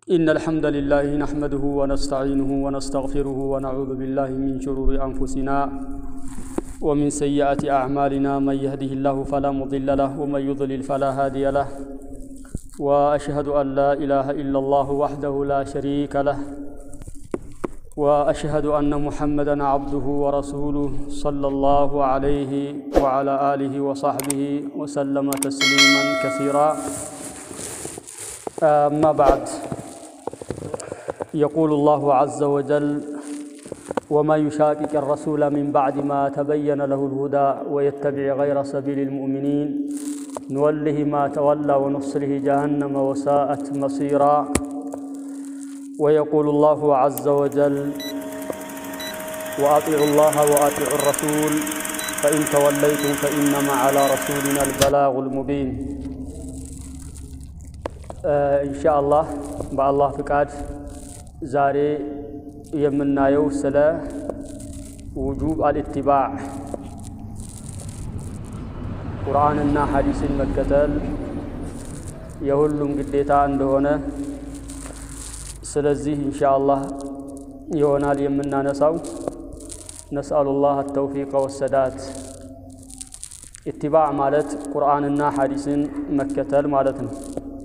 إن الحمد لله نحمده ونستعينه ونستغفره ونعوذ بالله من شرور أنفسنا ومن سيئات أعمالنا من يهده الله فلا مضل له ومن يضلل فلا هادي له وأشهد أن لا إله إلا الله وحده لا شريك له وأشهد أن محمدا عبده ورسوله صلى الله عليه وعلى آله وصحبه وسلم تسليما كثيرا أما بعد يقول الله عز وجل وما يشاكك الرسول من بعد ما تبين له الهدى ويتبع غير سبيل المؤمنين نوله ما تولى ونصله جهنم وساءت مصيرا ويقول الله عز وجل وأطيعوا الله وأطيعوا الرسول فإن توليتم فإنما على رسولنا البلاغ المبين إن شاء الله በአላህ ፍቃድ ዛሬ የምናየው ስለ ውጁብ አልኢትባዕ ቁርአንና ሐዲስን መከተል የሁሉም ግዴታ እንደሆነ ስለዚህ ኢንሻ አላህ ይሆናል የምናነሳው። ነስአሉላህ አተውፊቀ ወሰዳት። ኢትባዕ ማለት ቁርአንና ሐዲስን መከተል ማለት ነው።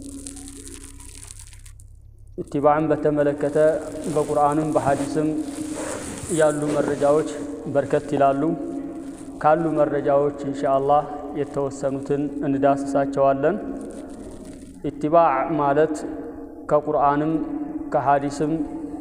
ኢትባዕን በተመለከተ በቁርአንም በሐዲስም ያሉ መረጃዎች በርከት ይላሉ። ካሉ መረጃዎች ኢንሻ አላህ የተወሰኑትን እንዳስሳቸዋለን። ኢትባዕ ማለት ከቁርአንም ከሐዲስም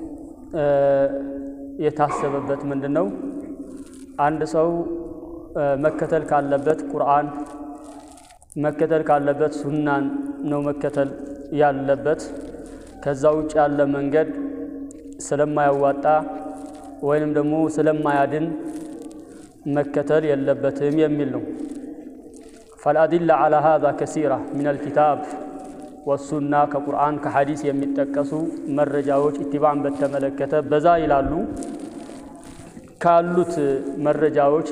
የታሰበበት ምንድን ነው? አንድ ሰው መከተል ካለበት ቁርአን መከተል ካለበት ሱናን ነው መከተል ያለበት። ከዛ ውጭ ያለ መንገድ ስለማያዋጣ ወይንም ደግሞ ስለማያድን መከተል የለበትም የሚል ነው። ፈልአዲላ ዓላ ሃዛ ከሲራ ሚነል ኪታብ ወሱና ከቁርአን ከሐዲስ የሚጠቀሱ መረጃዎች ኢትባዕን በተመለከተ በዛ ይላሉ። ካሉት መረጃዎች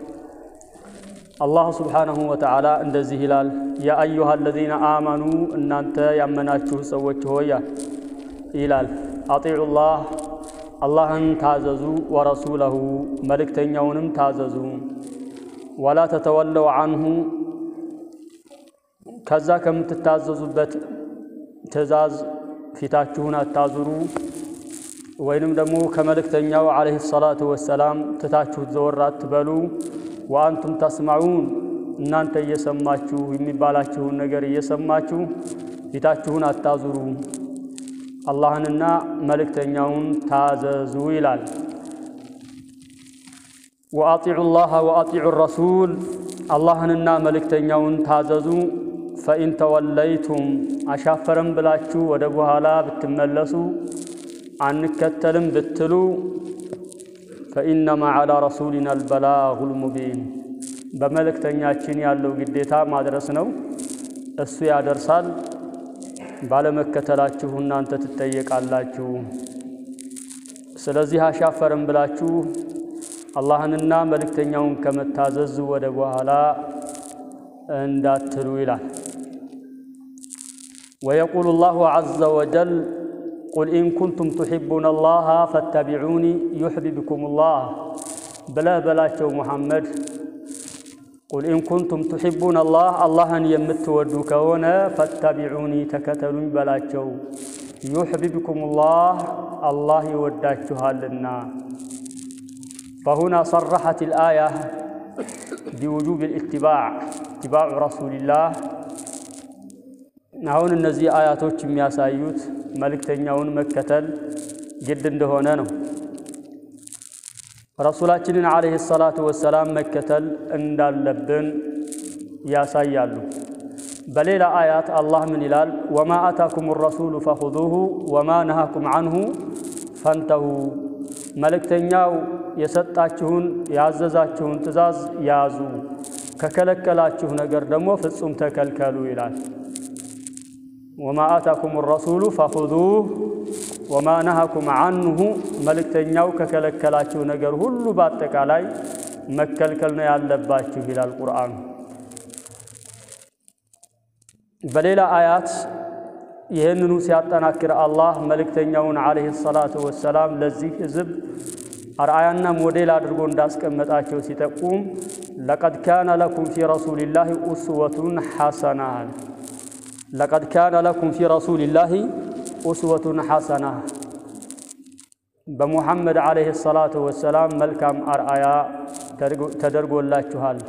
አላሁ ስብሓነሁ ወተዓላ እንደዚህ ይላል፣ ያ አዩሃ አለዚነ አመኑ እናንተ ያመናችሁ ሰዎች ሆያ ይላል። አጢዑ ላህ አላህን ታዘዙ፣ ወረሱለሁ መልእክተኛውንም ታዘዙ፣ ወላ ተተወለው አንሁ ከዛ ከምትታዘዙበት ትእዛዝ ፊታችሁን አታዙሩ፣ ወይንም ደግሞ ከመልእክተኛው ዓለይሂ ሰላቱ ወሰላም ትታችሁት ዘወር አትበሉ። ወአንቱም ተስማዑን እናንተ እየሰማችሁ የሚባላችሁን ነገር እየሰማችሁ ፊታችሁን አታዙሩ፣ አላህንና መልእክተኛውን ታዘዙ ይላል። ወአጢዑ ላህ ወአጢዑ ረሱል አላህንና መልእክተኛውን ታዘዙ። ፈኢን ተወለይቱም አሻፈረም ብላችሁ ወደ በኋላ ብትመለሱ አንከተልም ብትሉ ፈኢነማ ዓላ ረሱሊና አልበላጉል ሙቢን በመልእክተኛችን ያለው ግዴታ ማድረስ ነው። እሱ ያደርሳል። ባለመከተላችሁ እናንተ ትጠየቃላችሁ። ስለዚህ አሻፈርም ብላችሁ አላህንና መልእክተኛውን ከመታዘዝ ወደ በኋላ እንዳትሉ ይላል። ወየቁሉ ላሁ ዐዘ ወጀል ቁል ኢን ኩንቱም ቱሒቡነ አላህ ፈተቢዑኒ ዩሕቢብኩም ላህ ብለህ በላቸው ሙሐመድ። ቁል ኢን ኩንቱም ቱሒቡነ አላህ አላህን የምትወዱ ከሆነ ፈተቢዑኒ ተከተሉኝ በላቸው። ዩሕቢብኩም ላህ አላህ ይወዳችኋልና። ፈሁና ሰረሐት ልአያ ቢውጁብ ልኢትባዕ ኢትባዑ ረሱሊላህ አሁን እነዚህ አያቶች የሚያሳዩት መልእክተኛውን መከተል ግድ እንደሆነ ነው። ረሱላችንን ዓለይሂ ሰላቱ ወሰላም መከተል እንዳለብን ያሳያሉ። በሌላ አያት አላህ ምን ይላል? ወማ አታኩም ረሱሉ ፈኹዙሁ ወማ ነሃኩም አንሁ ፈንተሁ፣ መልእክተኛው የሰጣችሁን ያዘዛችሁን ትእዛዝ ያዙ፣ ከከለከላችሁ ነገር ደግሞ ፍጹም ተከልከሉ ይላል። ወማ አታኩም ረሱሉ ፈኹዙህ ወማ ነሃኩም አንሁ መልእክተኛው ከከለከላችሁ ነገር ሁሉ በአጠቃላይ መከልከል ነው ያለባችሁ ይላል ቁርአኑ። በሌላ አያት ይህንኑ ሲያጠናክር አላህ መልእክተኛውን ዓለይሂ ሰላቱ ወሰላም ለዚህ ሕዝብ አርአያና ሞዴል አድርጎ እንዳስቀመጣቸው ሲጠቁም ለቀድ ካነ ለኩም ፊ ረሱሊላሂ ኡስወቱን ሐሰና ለቀድ ካነ ለኩም ፊ ረሱሊላሂ ኡስወቱን ሐሰና በሙሐመድ ዓለይሂ ሰላቱ ወሰላም መልካም አርአያ ተደርጎላችኋል።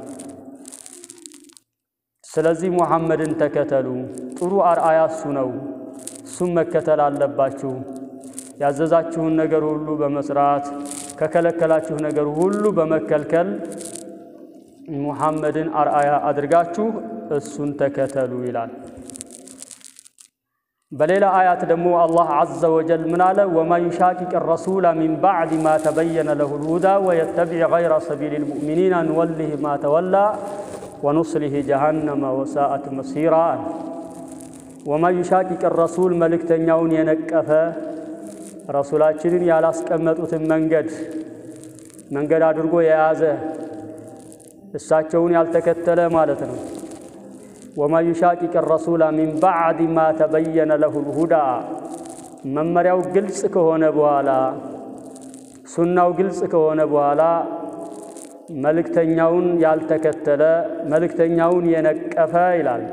ስለዚህ ሙሐመድን ተከተሉ። ጥሩ አርአያ እሱ ነው። እሱም መከተል አለባችሁ። ያዘዛችሁን ነገር ሁሉ በመስራት ከከለከላችሁ ነገር ሁሉ በመከልከል ሙሐመድን አርአያ አድርጋችሁ እሱን ተከተሉ ይላል። በሌላ አያት ደግሞ አላህ ዐዘ ወጀል ምን አለ? ወማ ዩሻቂቅ ረሱላ ሚን ባዕድ ማ ተበየነ ለሁል ሁዳ ወየተቢዕ ገይረ ሰቢሊል ሙእሚኒና ንወሊህ ማ ተወላ ወኑስሊህ ጀሃነመ ወሳአት መሲራ። ወማ ዩሻቂቅ ረሱል መልእክተኛውን የነቀፈ ረሱላችንን ያላስቀመጡትን መንገድ መንገድ አድርጎ የያዘ እሳቸውን ያልተከተለ ማለት ነው። ወማ ዩሻቂቅ ረሱላ ሚን ባዕድ ማ ተበየነ ለሁል ሁዳ መመሪያው ግልጽ ከሆነ በኋላ ሱናው ግልጽ ከሆነ በኋላ መልእክተኛውን ያልተከተለ መልእክተኛውን የነቀፈ ይላል።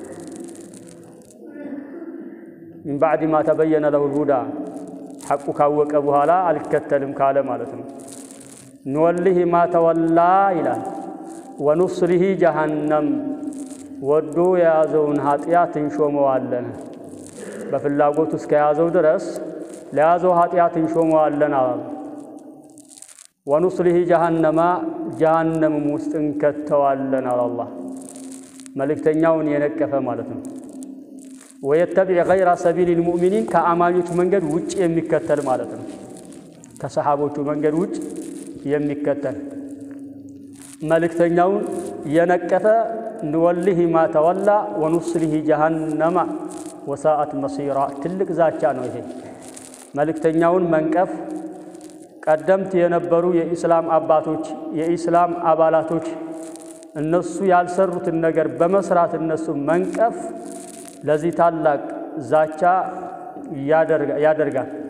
ሚን ባዕድ ማ ተበየነ ለሁል ሁዳ ሐቁ ካወቀ በኋላ አልከተልም ካለ ማለት ነው። ንወሊህ ማ ተወላ ይላል። ወኑስሊህ ጀሃነም ወዶ የያዘውን ኃጢአት እንሾመዋለን። በፍላጎቱ እስከ ያዘው ድረስ ለያዘው ኃጢአት እንሾመዋለን አሉ። ወኑስሊህ ጀሃነማ ጀሃነምም ውስጥ እንከተዋለን አለ አላህ። መልእክተኛውን የነቀፈ ማለት ነው። ወየተቢዕ ገይረ ሰቢሊል ሙእሚኒን ከአማኞች መንገድ ውጭ የሚከተል ማለት ነው። ከሰሓቦቹ መንገድ ውጭ የሚከተል መልእክተኛውን የነቀፈ ንወሊህ ማ ተወላ ወኑስሊህ ጀሃነማ ወሳአት መሲራ። ትልቅ ዛቻ ነው ይሄ። መልእክተኛውን መንቀፍ ቀደምት የነበሩ የኢስላም አባቶች የኢስላም አባላቶች እነሱ ያልሰሩትን ነገር በመስራት እነሱ መንቀፍ ለዚህ ታላቅ ዛቻ ያደርጋል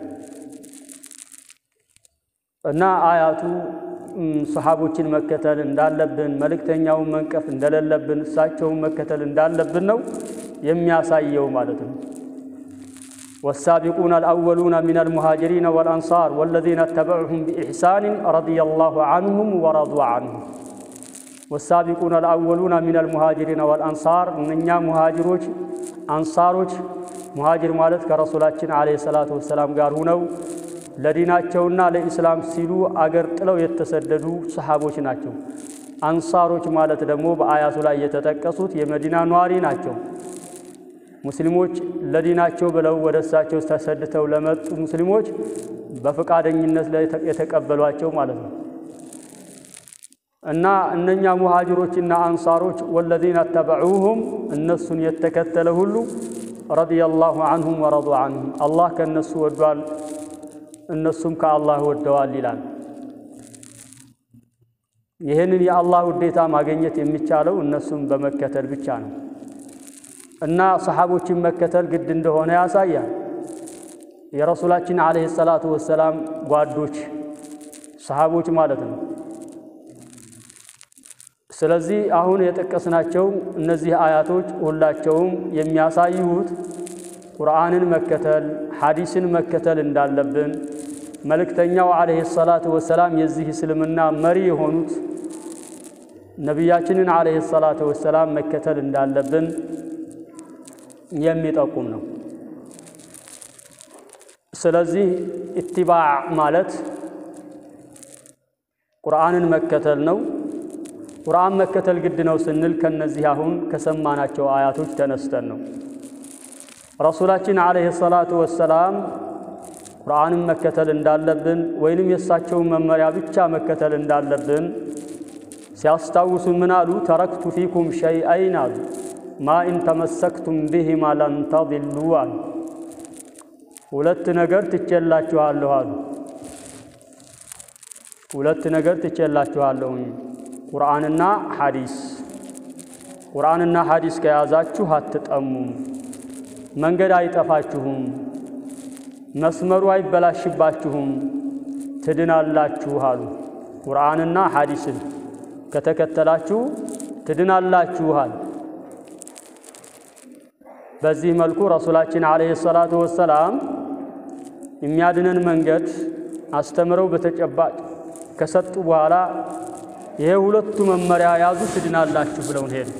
እና አያቱ ሰሓቦችን መከተል እንዳለብን መልእክተኛውን መንቀፍ እንደሌለብን እሳቸውን መከተል እንዳለብን ነው የሚያሳየው ማለት ነው። ወሳቢቁነ አልአወሉነ ሚነል ሙሃጅሪነ ወልአንሳር ወለዚነ ተበዑሁም ቢኢሕሳንን ረዲየላሁ ዐንሁም ወረዱ ዐንሁ። ወሳቢቁነ አልአወሉነ ሚነል ሙሃጅሪነ ወልአንሳር እነኛ ሙሃጅሮች አንሳሮች ሙሃጅር ማለት ከረሱላችን ዓለይሂ ሰላቱ ወሰላም ጋር ሁነው ለዲናቸውና ለኢስላም ሲሉ አገር ጥለው የተሰደዱ ሰሓቦች ናቸው። አንሳሮች ማለት ደግሞ በአያቱ ላይ የተጠቀሱት የመዲና ኗሪ ናቸው። ሙስሊሞች ለዲናቸው ብለው ወደ እሳቸው ተሰድተው ለመጡ ሙስሊሞች በፈቃደኝነት ላይ የተቀበሏቸው ማለት ነው እና እነኛ ሙሃጅሮችና አንሳሮች ወለዚነ ተበዑሁም እነሱን የተከተለ ሁሉ ረዲየላሁ ዐንሁም ወረዱ ዐንሁም አላህ ከእነሱ ወዷል እነሱም ከአላህ ወደዋል ይላል። ይህንን የአላህ ውዴታ ማግኘት የሚቻለው እነሱም በመከተል ብቻ ነው እና ሰሓቦችን መከተል ግድ እንደሆነ ያሳያል። የረሱላችን ዓለይሂ ሰላቱ ወሰላም ጓዶች ሰሓቦች ማለት ነው። ስለዚህ አሁን የጠቀስናቸው እነዚህ አያቶች ሁላቸውም የሚያሳዩት ቁርአንን መከተል ሐዲስን መከተል እንዳለብን መልእክተኛው ዓለይሂ ሰላቱ ወሰላም የዚህ እስልምና መሪ የሆኑት ነቢያችንን ዓለይሂ ሰላቱ ወሰላም መከተል እንዳለብን የሚጠቁም ነው። ስለዚህ ኢትባዕ ማለት ቁርአንን መከተል ነው። ቁርአን መከተል ግድ ነው ስንል ከነዚህ አሁን ከሰማናቸው አያቶች ተነስተን ነው። ረሱላችን ዓለይሂ ሰላቱ ወሰላም ቁርአንን መከተል እንዳለብን ወይንም የእሳቸውን መመሪያ ብቻ መከተል እንዳለብን ሲያስታውሱ ምን አሉ? ተረክቱ ፊኩም ሸይአይን አሉ ማ ኢን ተመሰክቱም ቢሂማ ለን ተضሉ አሉ። ሁለት ነገር ትቼላችኋለሁ አሉ። ሁለት ነገር ትቼላችኋለሁኝ ቁርአንና ሐዲስ። ቁርአንና ሐዲስ ከያዛችሁ አትጠሙም። መንገድ አይጠፋችሁም፣ መስመሩ አይበላሽባችሁም፣ ትድናላችሁ አሉ። ቁርአንና ሐዲስን ከተከተላችሁ ትድናላችኋል። በዚህ መልኩ ረሱላችን ዓለይሂ ሰላቱ ወሰላም የሚያድነን መንገድ አስተምረው በተጨባጭ ከሰጡ በኋላ ይሄ ሁለቱ መመሪያ ያዙ ትድናላችሁ ብለውን ሄዱ።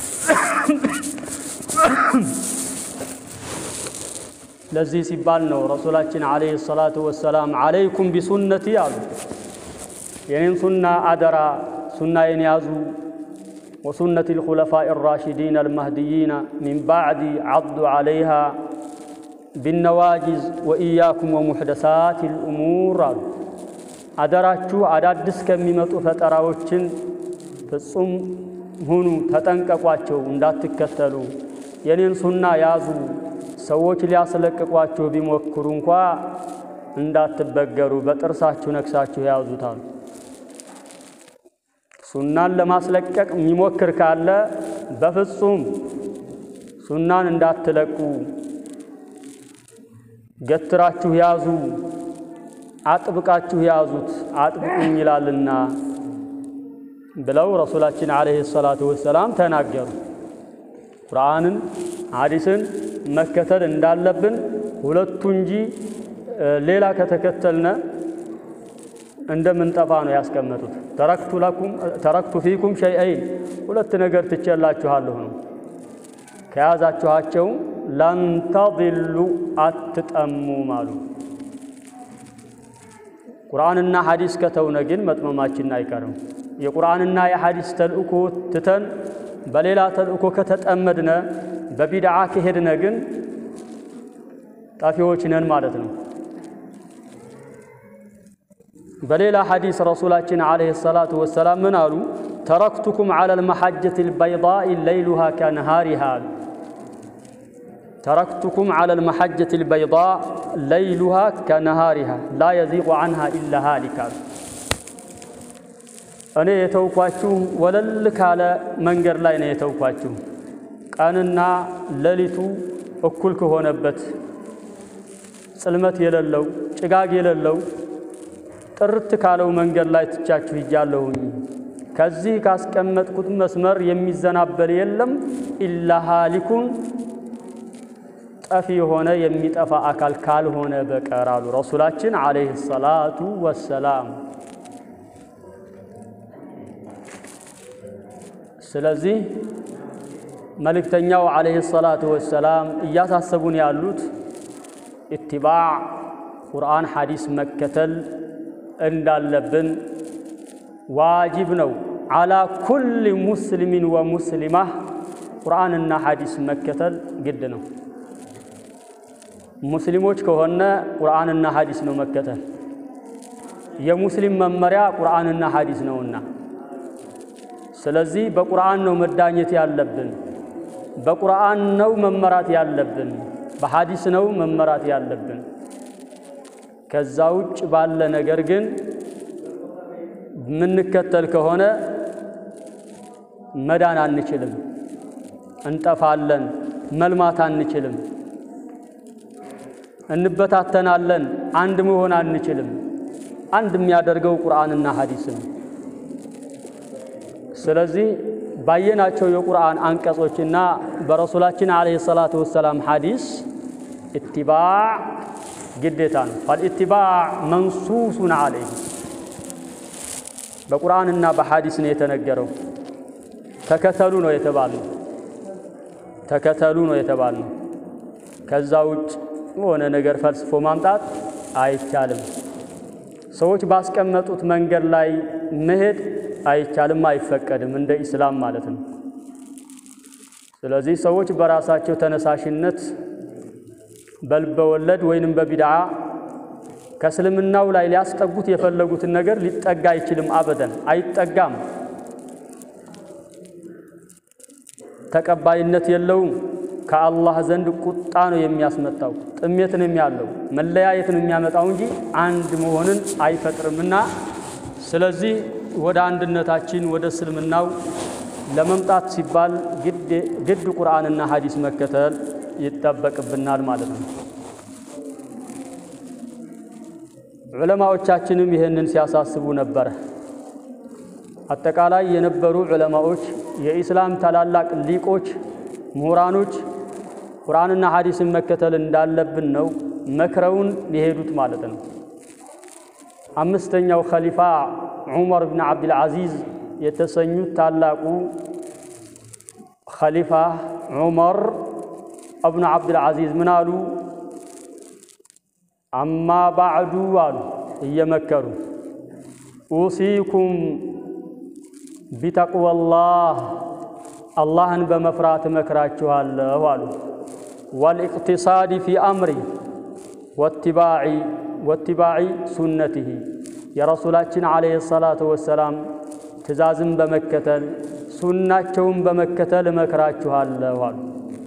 ለዚህ ሲባል ነው ረሱላችን ዓለይሂ ሰላቱ ወሰላም ዓለይኩም ቢሱነቲ አሉ። የኔን ሱና አደራ ሱናዬን ያዙ ወሱነት ልኹለፋኢ ራሽዲን አልማህድይና ሚን ባዕዲ ዓዱ ዓለይሃ ቢነዋጅዝ ወኢያኩም ወሙሕደሳት ልእሙር አሉ። አደራችሁ አዳዲስ ከሚመጡ ፈጠራዎችን ፍጹም ሁኑ፣ ተጠንቀቋቸው፣ እንዳትከተሉ። የኔን ሱና ያዙ። ሰዎች ሊያስለቅቋችሁ ቢሞክሩ እንኳ እንዳትበገሩ፣ በጥርሳችሁ ነክሳችሁ ያዙታል። ሱናን ለማስለቀቅ የሚሞክር ካለ በፍጹም ሱናን እንዳትለቁ ገትራችሁ ያዙ፣ አጥብቃችሁ ያዙት፣ አጥብቁኝ ይላልና ብለው ረሱላችን ዓለይሂ ሰላቱ ወሰላም ተናገሩ። ቁርአንን ሐዲስን መከተል እንዳለብን ሁለቱ እንጂ ሌላ ከተከተልነ እንደምንጠፋ ነው ያስቀመጡት። ተረክቱ ለኩም ተረክቱ ፊኩም ሸይአይን ሁለት ነገር ትቼላችኋለሁ ነው ከያዛችኋቸው ላንተضሉ አትጠሙም አሉ። ቁርአንና ሐዲስ ከተውነ ግን መጥመማችን አይቀርም። የቁርአንና የሐዲስ ተልእኮ ትተን በሌላ ተልእኮ ከተጠመድነ በቢድዓ ከሄድነ ግን ጠፊዎች ነን ማለት ነው። በሌላ ሐዲስ ረሱላችን ዓለይሂ ሰላቱ ወሰላም ምን አሉ? ተረክቱኩም ዐለ ልመሐጀት ልበይዳኢ ለይሉሃ ከነሃሪሃ አሉ። ተረክቱኩም ዐለ ልመሐጀት ልበይዳእ ለይሉሃ ከነሃሪሃ ላ የዚቁ ዐንሃ ኢላ ሃሊክ አሉ። እኔ የተውኳችሁ ወለል ካለ መንገድ ላይ ነው የተውኳችሁ ቀንና ሌሊቱ እኩል ከሆነበት ጽልመት የሌለው ጭጋግ የሌለው ጥርት ካለው መንገድ ላይ ትቻችሁ ሂጃለሁኝ። ከዚህ ካስቀመጥኩት መስመር የሚዘናበል የለም ኢላ ሃሊኩን ጠፊ የሆነ የሚጠፋ አካል ካልሆነ በቀር አሉ ረሱላችን ዓለይሂ ሰላቱ ወሰላም። ስለዚህ መልእክተኛው ዓለይሂ ሰላቱ ወሰላም እያሳሰቡን ያሉት ኢትባዕ ቁርአን ሐዲስ መከተል እንዳለብን ዋጅብ ነው። ዓላ ኩል ሙስሊሚን ወሙስሊማህ ቁርአንና ሐዲስ መከተል ግድ ነው። ሙስሊሞች ከሆነ ቁርአንና ሐዲስ ነው መከተል። የሙስሊም መመሪያ ቁርአንና ሐዲስ ነውና፣ ስለዚህ በቁርአን ነው መዳኘት ያለብን፣ በቁርአን ነው መመራት ያለብን፣ በሐዲስ ነው መመራት ያለብን። ከዛ ውጭ ባለ ነገር ግን የምንከተል ከሆነ መዳን አንችልም፣ እንጠፋለን፣ መልማት አንችልም፣ እንበታተናለን፣ አንድ መሆን አንችልም። አንድ የሚያደርገው ቁርአንና ሐዲስ ነው። ስለዚህ ባየናቸው የቁርአን አንቀጾችና በረሱላችን ዓለይሂ ሰላቱ ወሰላም ሐዲስ ኢትባዕ ግዴታ ነው። ፈልኢትባዕ መንሱሱን ዓለይህ በቁርአንና በሐዲስ ነው የተነገረው። ተከተሉ ነው የተባልነው። ተከተሉ ነው የተባልነው። ከዛ ውጭ የሆነ ነገር ፈልስፎ ማምጣት አይቻልም። ሰዎች ባስቀመጡት መንገድ ላይ መሄድ አይቻልም፣ አይፈቀድም፣ እንደ ኢስላም ማለት ነው። ስለዚህ ሰዎች በራሳቸው ተነሳሽነት በልበ ወለድ ወይንም በቢድዓ ከእስልምናው ላይ ሊያስጠጉት የፈለጉትን ነገር ሊጠጋ አይችልም። አበደን አይጠጋም፣ ተቀባይነት የለውም። ከአላህ ዘንድ ቁጣ ነው የሚያስመጣው፣ ጥሜትንም ያለው መለያየትን የሚያመጣው እንጂ አንድ መሆንን አይፈጥርምና ስለዚህ ወደ አንድነታችን ወደ እስልምናው ለመምጣት ሲባል ግድ ቁርአንና ሐዲስ መከተል ይጠበቅብናል ማለት ነው። ዑለማዎቻችንም ይህንን ሲያሳስቡ ነበረ። አጠቃላይ የነበሩ ዑለማዎች የኢስላም ታላላቅ ሊቆች፣ ምሁራኖች ቁርአንና ሐዲስን መከተል እንዳለብን ነው መክረውን የሄዱት ማለት ነው። አምስተኛው ኸሊፋ ዑመር ብን ዓብድልዓዚዝ የተሰኙት ታላቁ ኸሊፋ ዑመር እብኑ ዓብድልዓዚዝ ምን አሉ? አማ ባዕዱ አሉ እየመከሩ ኡሲኩም ቢተቅወላህ አላህን በመፍራት እመክራችኋለሁ አሉ። ወልኢቅቲሳዲ ፊ አምሪ ወትባዒ ሱነትህ የረሱላችን ዓለይሂ ሰላቱ ወሰላም ትእዛዝን በመከተል ሱናቸውን በመከተል እመክራችኋለሁ አሉ።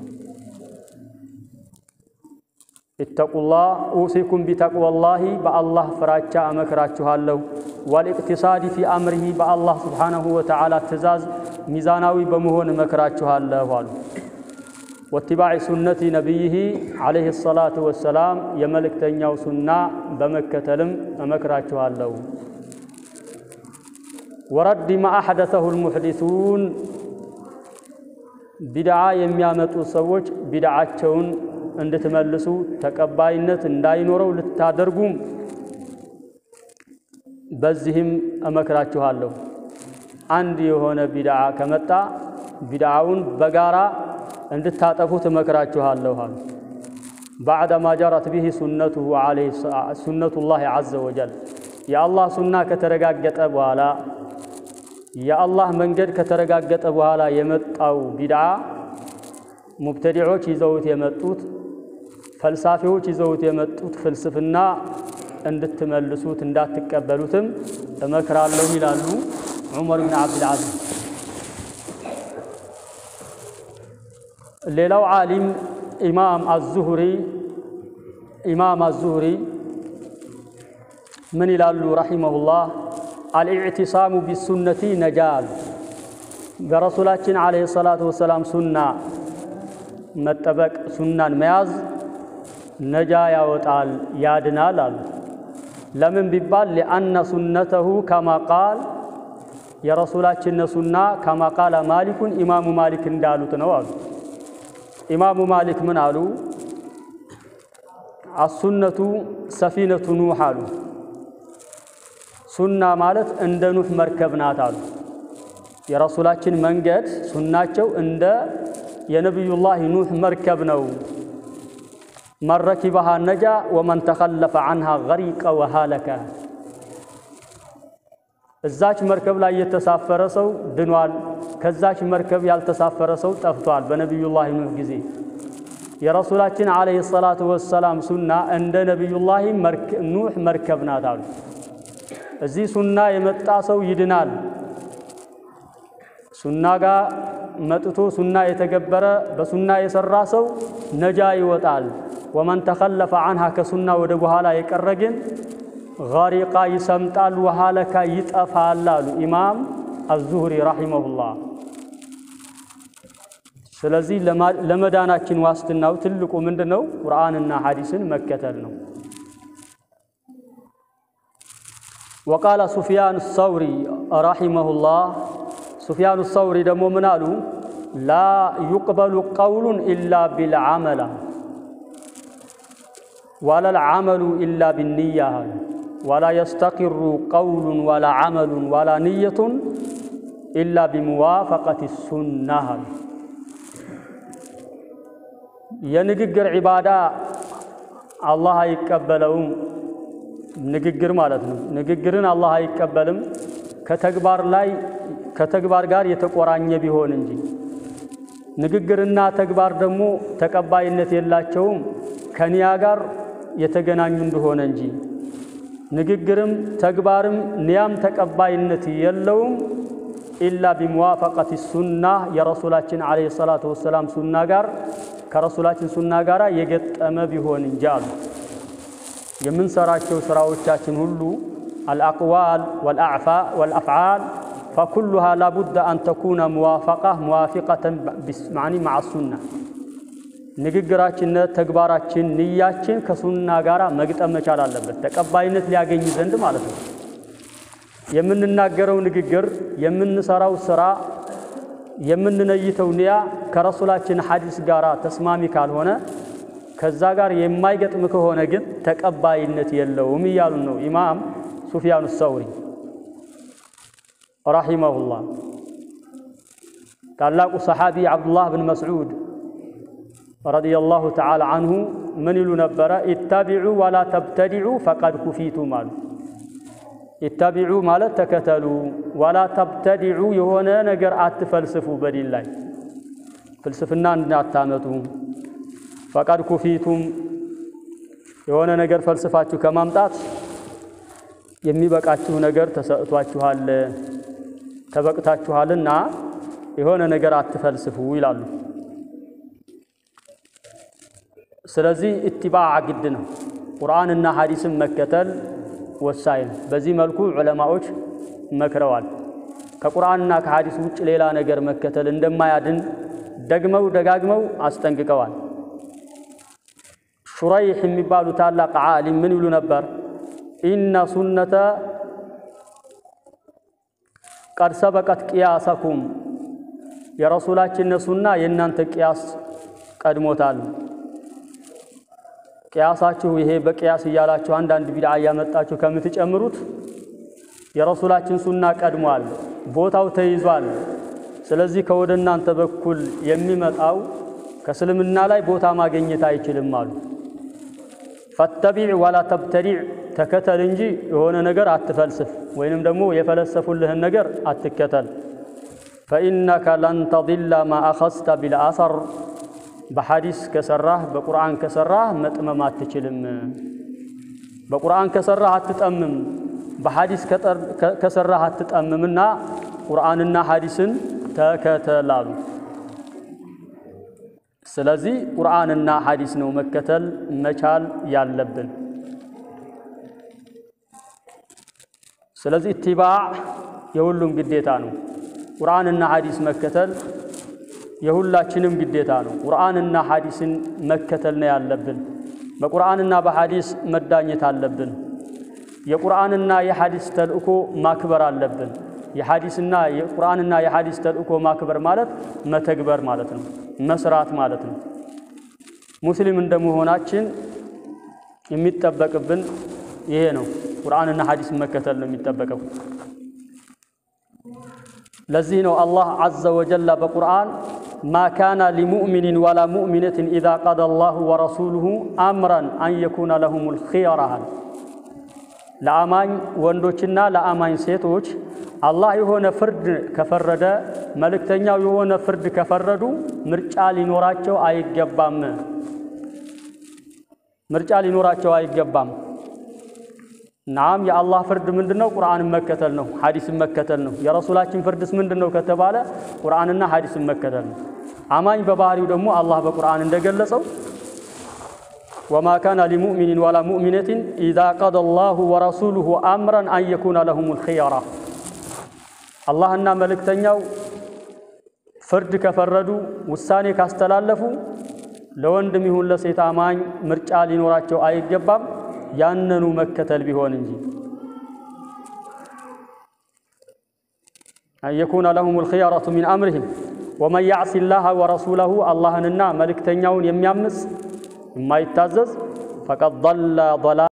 ኢተቁላህ ኡሲኩም ቢተቅወላሂ በአላህ ፍራቻ እመክራችኋለሁ። ወልኢቅቲሳዲ ፊ አምሪሂ በአላህ ስብሓነሁ ወተዓላ ትእዛዝ ሚዛናዊ በመሆን እመክራችኋለሁ አሉ። ወትባዕ ሱነቲ ነቢይህ ዓለይሂ ሰላቱ ወሰላም የመልእክተኛው ሱና በመከተልም እመክራችኋለሁ። ወረድ ማ አሕደሰሁ ልሙሕዲሱን ቢድዓ የሚያመጡ ሰዎች ቢድዓቸውን እንድትመልሱ ተቀባይነት እንዳይኖረው ልታደርጉም በዚህም እመክራችኋለሁ። አንድ የሆነ ቢድዓ ከመጣ ቢድዓውን በጋራ እንድታጠፉት እመክራችኋለሁ አሉ። ባዕደማ ጀረት ቢሂ ሱነቱላህ ዐዘ ወጀል የአላህ ሱና ከተረጋገጠ በኋላ የአላህ መንገድ ከተረጋገጠ በኋላ የመጣው ቢድዓ ሙብተዲዖች ይዘውት የመጡት ፈልሳፊዎች ይዘውት የመጡት ፍልስፍና እንድትመልሱት እንዳትቀበሉትም እመክራለሁ ይላሉ ዑመር ብን ዓብድልዓዚዝ። ሌላው ዓሊም ኢማም አዙሁሪ ኢማም አዙሁሪ ምን ይላሉ ረሒመሁላህ? አልኢዕቲሳሙ ቢሱነቲ ነጃል በረሱላችን ዓለይሂ ሰላቱ ወሰላም ሱና መጠበቅ ሱናን መያዝ ነጃ ያወጣል ያድናል አሉ። ለምን ቢባል ሊአነ ሱነተሁ ከማ ቃል የረሱላችን ሱና ከማ ቃለ ማሊኩን ኢማሙ ማሊክ እንዳሉት ነው አሉ። ኢማሙ ማሊክ ምን አሉ? አሱነቱ ሰፊነቱ ኑሕ አሉ። ሱና ማለት እንደ ኑሕ መርከብ ናት አሉ። የረሱላችን መንገድ ሱናቸው እንደ የነቢዩላህ ኑሕ መርከብ ነው። መን ረኪበሃ ነጃ ወመን ተኸለፈ ዐንሃ ገሪቀ ወሃለከ። እዛች መርከብ ላይ የተሳፈረ ሰው ድኗል። ከዛች መርከብ ያልተሳፈረ ሰው ጠፍቷል። በነቢዩላህ ኑሕ ጊዜ የረሱላችን ዓለይሂ ሰላቱ ወሰላም ሱና እንደ ነቢዩላህ ኑሕ መርከብ ናት አሉ። እዚህ ሱና የመጣ ሰው ይድናል። ሱና ጋር መጥቶ ሱና የተገበረ በሱና የሰራ ሰው ነጃ ይወጣል። ወመን ተኸለፈ ዐንሃ ከሱና ወደ በኋላ የቀረ ግን ገሪቃ ይሰምጣል፣ ወሃለካ ይጠፋል አሉ ኢማም አዙሁሪ ረሒመሁላህ። ስለዚህ ለመዳናችን ዋስትናው ትልቁ ምንድን ነው? ቁርአንና ሐዲስን መከተል ነው። ወቃለ ሱፊያን ሰውሪ ረሒመሁላህ ሱፊያኑ ሰውሪ ደግሞ ምን አሉ? ላ ዩቅበሉ ቀውሉን ኢላ ቢልዓመላ ወላ ልዓመሉ ኢላ ቢንያ አሉ። ወላ የስተቂሩ ቀውሉን ወላ ዓመሉን ወላ ንየቱን ኢላ ቢሙዋፈቀት ሱና አሉ። የንግግር ዒባዳ አላህ አይቀበለውም። ንግግር ማለት ነው። ንግግርን አላህ አይቀበልም ከተግባር ላይ ከተግባር ጋር የተቆራኘ ቢሆን እንጂ። ንግግርና ተግባር ደግሞ ተቀባይነት የላቸውም ከኒያ ጋር የተገናኙ እንደሆነ እንጂ። ንግግርም ተግባርም ኒያም ተቀባይነት የለውም ኢላ ቢሙዋፈቀት ሱና የረሱላችን ዓለይሂ ሰላቱ ወሰላም ሱና ጋር ከረሱላችን ሱና ጋር የገጠመ ቢሆን እንጂ አሉ። የምንሰራቸው ስራዎቻችን ሁሉ አልአቅዋል ወልአፍዓል ፈኩሉሃ ላቡደ አን ተኩነ ሙዋፈቃ ሙዋፊቀተን ማዕኒ መዓ ሱና ንግግራችን፣ ተግባራችን፣ ንያችን ከሱና ጋር መግጠም መቻል አለበት፣ ተቀባይነት ሊያገኝ ዘንድ ማለት ነው። የምንናገረው ንግግር፣ የምንሰራው ስራ፣ የምንነይተው ንያ ከረሱላችን ሐዲስ ጋር ተስማሚ ካልሆነ ከዛ ጋር የማይገጥም ከሆነ ግን ተቀባይነት የለውም እያሉን ነው ኢማም ሱፊያኑ ሰውሪ ረሒመሁላህ። ታላቁ ሰሓቢ ዓብዱላህ ብን መስዑድ ረዲየላሁ ተዓላ አንሁ ምን ይሉ ነበረ? ኢታቢዑ ወላ ተብተዲዑ ፈቀድ ኩፊቱም አሉ። ኢታቢዑ ማለት ተከተሉ፣ ወላ ተብተዲዑ የሆነ ነገር አትፈልስፉ፣ በዲን ላይ ፍልስፍና እንዳታመጡ። ፈቀድ ኩፊቱም የሆነ ነገር ፈልስፋችሁ ከማምጣት የሚበቃችሁ ነገር ተሰጥቷችኋል፣ ተበቅታችኋልና የሆነ ነገር አትፈልስፉ ይላሉ። ስለዚህ ኢትባዕ ግድ ነው። ቁርአንና ሐዲስን መከተል ወሳኝ ነው። በዚህ መልኩ ዑለማዎች መክረዋል። ከቁርአንና ከሐዲስ ውጭ ሌላ ነገር መከተል እንደማያድን ደግመው ደጋግመው አስጠንቅቀዋል። ሹረይሕ የሚባሉ ታላቅ ዓሊም ምን ይሉ ነበር? ኢነ ሱነተ ቀድ ሰበቀት ቅያሰኩም የረሱላችን ሱና የእናንተ ቅያስ ቀድሞታል። ቅያሳችሁ ይሄ በቅያስ እያላችሁ አንዳንድ ቢድዓ እያመጣችሁ ከምትጨምሩት የረሱላችን ሱና ቀድሟል፣ ቦታው ተይዟል። ስለዚህ ከወደ እናንተ በኩል የሚመጣው ከእስልምና ላይ ቦታ ማግኘት አይችልም አሉ። ፈተቢዕ ወላ ተብተዲዕ ተከተል እንጂ የሆነ ነገር አትፈልስፍ፣ ወይንም ደግሞ የፈለሰፉልህን ነገር አትከተል። ፈኢነከ ለን ተضላ ማ አኸዝተ ቢልአሰር በሐዲስ ከሰራህ በቁርአን ከሰራህ መጥመም አትችልም። በቁርአን ከሰራህ አትጠምም፣ በሐዲስ ከሰራህ አትጠምምና ቁርአንና ሐዲስን ተከተላሉ። ስለዚህ ቁርአንና ሐዲስ ነው መከተል መቻል ያለብን። ስለዚህ ኢትባዕ የሁሉም ግዴታ ነው። ቁርአንና ሐዲስ መከተል የሁላችንም ግዴታ ነው። ቁርአንና ሐዲስን መከተል ነው ያለብን። በቁርአንና በሐዲስ መዳኘት አለብን። የቁርአንና የሐዲስ ተልእኮ ማክበር አለብን። የሐዲስና የቁርአንና የሐዲስ ተልእኮ ማክበር ማለት መተግበር ማለት ነው፣ መስራት ማለት ነው። ሙስሊም እንደመሆናችን የሚጠበቅብን ይሄ ነው። ቁርአንና ሐዲስን መከተል ነው የሚጠበቀው። ለዚህ ነው አላህ ዐዘ ወጀላ በቁርአን ማ ካነ ሊሙእሚኒን ወላ ሙእሚነትን ኢዛ ቀደ አላሁ ወረሱሉሁ አምረን አን የኩነ ለሁሙል ኺየራሃል ለአማኝ ወንዶችና ለአማኝ ሴቶች አላህ የሆነ ፍርድ ከፈረደ መልእክተኛው የሆነ ፍርድ ከፈረዱ ምርጫ ሊኖራቸው አይገባም። ምርጫ ሊኖራቸው አይገባም። ናም የአላህ ፍርድ ምንድን ነው? ቁርአንን መከተል ነው፣ ሐዲስን መከተል ነው። የረሱላችን ፍርድስ ምንድን ነው ከተባለ ቁርአንና ሐዲስን መከተል ነው። አማኝ በባህሪው ደግሞ አላህ በቁርአን እንደገለጸው ወማ ካነ ሊሙእሚኒን ወላ ሙእሚነትን ኢዛ ቀደ አላሁ ወረሱሉሁ አምረን አን የኩነ ለሁሙል ኺየራ አላህና መልእክተኛው ፍርድ ከፈረዱ ውሳኔ ካስተላለፉ ለወንድም ይሁን ለሴት አማኝ ምርጫ ሊኖራቸው አይገባም ያነኑ መከተል ቢሆን እንጂ አን የኩነ ለሁሙል ኺየረቱ ሚን አምሪሂም ወመን ያዕሲ ላህ ወረሱለሁ አላህንና መልእክተኛውን የሚያምፅ የማይታዘዝ ፈቀድ ضለ